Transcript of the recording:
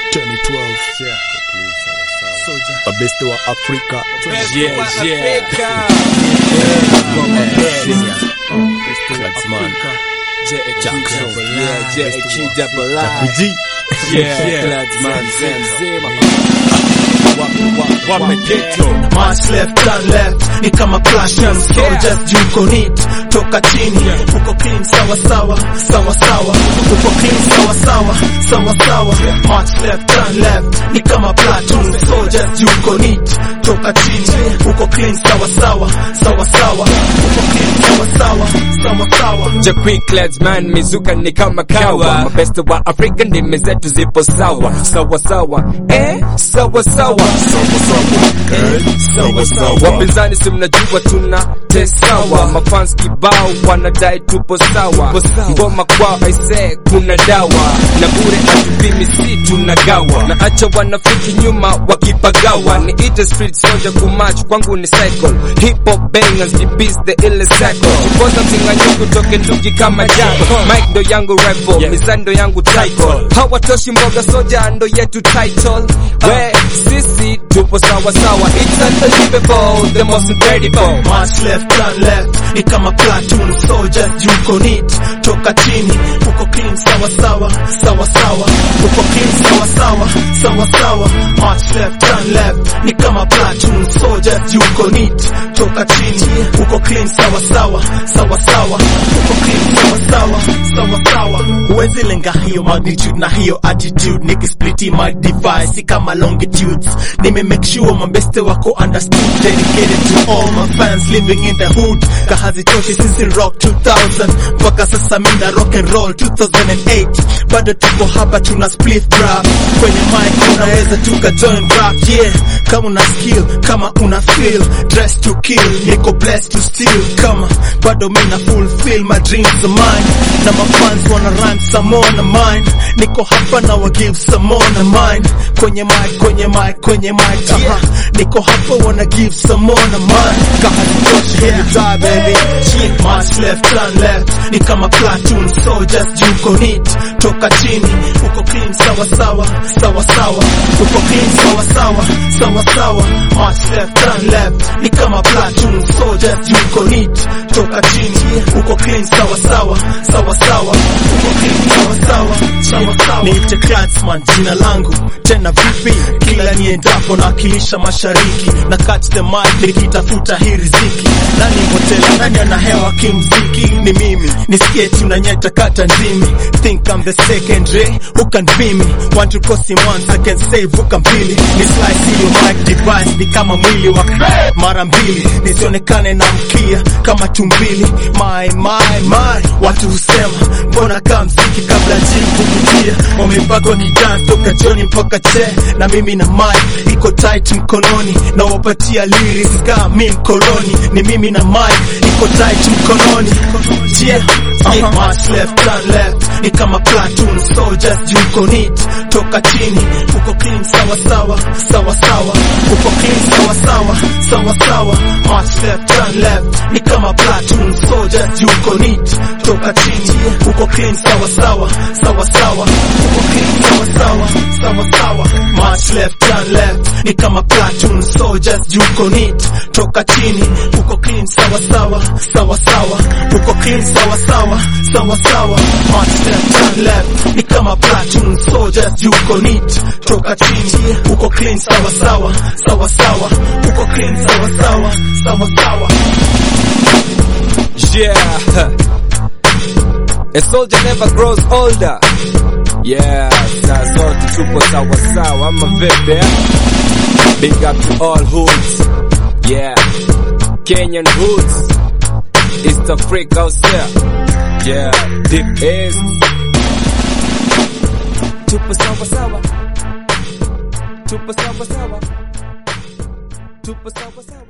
2012 mabeste wa Afrika Yeah, yeah. Clansman. Jackson. Yeah, JQ double I. G. Yeah, Clansman, Zema. Wamegeto. March left turn left ni kama passion soldiers juko neat toka chini uko clean sawa sawa sawa sawa uko clean sawa sawa sawa sawa March left turn left ni kama platoon soldiers juko neat toka chini uko clean sawa sawa sawa sawa uko clean sawa sawa sawa sawa Ja quick lads man mizuka ni kama kawa mabeste wa Afrika ndimi zetu zipo sawa sawa sawa eh sawa sawa sawa sawa wapinzani si mnajua tuna tesawa mafans kibao wanadai tupo sawa ngoma kwao aise kuna dawa na bure atupimi si tunagawa na acha wanafiki nyuma wakipagawa ni ite street soldier kumach kwangu ni cycle hip hop bangers jibis the ile cycle kukosa mtinganyiko toke nduki kama jako mike ndo yangu rebel mizani ndo yangu title hawatoshi mboga soja ndo yetu title we sisi tupo sawa sawa it's unbelievable the most incredible March left turn left ni kama platoon soldiers juko neat toka chini uko clean sawa sawa sawa sawa uko clean sawa sawa sawa sawa March left turn left ni kama platoon soldiers juko neat toka chini uko clean sawa sawa sawa sawa uko clean sawa sawa sawa sawa huwezi lenga hiyo magnitude na hiyo attitude nikispliti my device si kama longitudes nime make sure mabeste wako understood dedicated to all my fans living in the hood kahazitoshi sisi rock 2000 mpaka sasa minda rock and roll 2008 bado tuko hapa tuna split rap kwenye mic unaweza tuka join rap yeah kama una skill kama una feel dress to kill niko blessed to steal kama bado mina fulfill my dreams of mine na my fans wanna rhyme some more na mine niko hapa na wa give some more na mine kwenye mic kwenye mic kwenye mic yeah. niko hapa wanna give some more na mine kahazitoshi yeah. die baby yeah. march left turn left ni kama platoon soldiers juko neat toka chini uko clean sawa sawa sawa sawa uko clean sawa sawa sawa sawa march left turn left ni kama platoon soldiers juko neat toka chini uko clean sawa sawa sawa sawa uko clean sawa sawa sawa sawa niite Kratzman jina langu tena vipi kila niendapo nawakilisha mashariki na catch the mic nikitafuta hii riziki nani hotela nani ana hewa kimziki ni mimi nisikie tunanyeta kata ndimi think I'm the secondary who can be me want to cost him once I can save vuka mbili ni slice hiyo mic device ni kama mwili wa mara mbili nisionekane na mkia kama tumbili my my my watu husema mbona kaa mziki kabla jini kuvutia wamepakwa kidance toka joni mpaka che na mimi na mic iko tight mkononi na wapatia lyrics ka mi mkoloni ni mimi na mic iko tight mkononi yeah yeah march left turn left ni kama platoon soldiers juko neat toka chini uko clean sawa sawa sawa sawa uko clean sawa sawa sawa sawa march left turn left ni kama platoon soldiers juko neat toka chini uko clean sawa sawa sawa sawa uko clean sawa sawa sawa sawa march left turn left ni kama platoon soldiers juko neat toka chini uko clean sawa sawa sawa sawa uko clean sawa sawa sawa sawa march left turn left ni kama platoon soldiers juko neat toka chini uko clean sawa sawa sawa sawa uko clean sawa sawa sawa sawa Yeah. A soldier never grows older. Yeah, saa zote tupo sawa sawa ama vipi? eh? Big up to all hoods. Yeah, Kenyan hoods. East Africa out there. Yeah, deep east. Tupo sawa sawa. Tupo sawa sawa. Tupo sawa sawa.